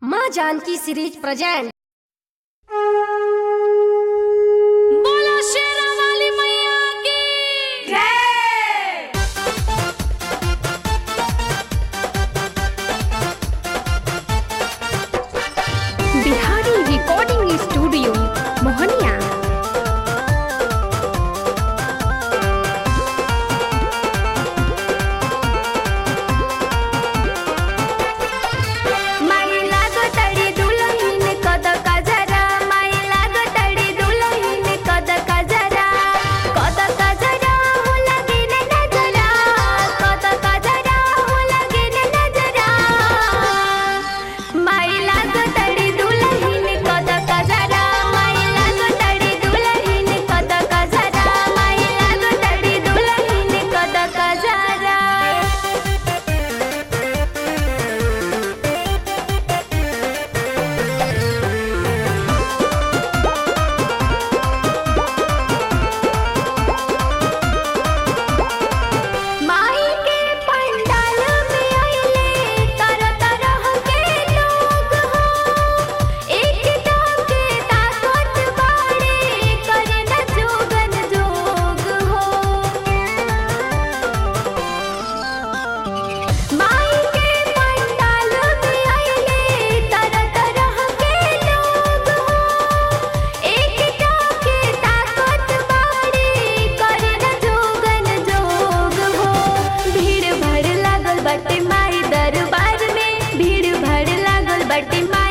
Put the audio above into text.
माँ Janaki series present बोलो शेरा वाली मैया की जय बिहारी रिकॉर्डिंग स्टूडियो मोहनिया माई लागो तड़ी दुलहीन कद कजरा माई लागो तड़ी दुलहीन कद कजरा कद कजरा हो लगे न नजरा कद कजरा हो लगे न नजरा माई लागो तड़ी दुलहीन कद कजरा माई लागो तड़ी दुलहीन कद कजरा माई लागो तड़ी दुलहीन कद कजरा माई के पंडाल में आइले तरह तरह के लोग हो एक के ताकत बाड़े करे न जोगन जोग हो माई के पंडाल में आइले तरह तरह के लोग हो एक के ताकत बाड़े करे न जोगन जोग हो भीड़ भर लागल बटे माई दरबार में भीड़ भर लागल बटे माई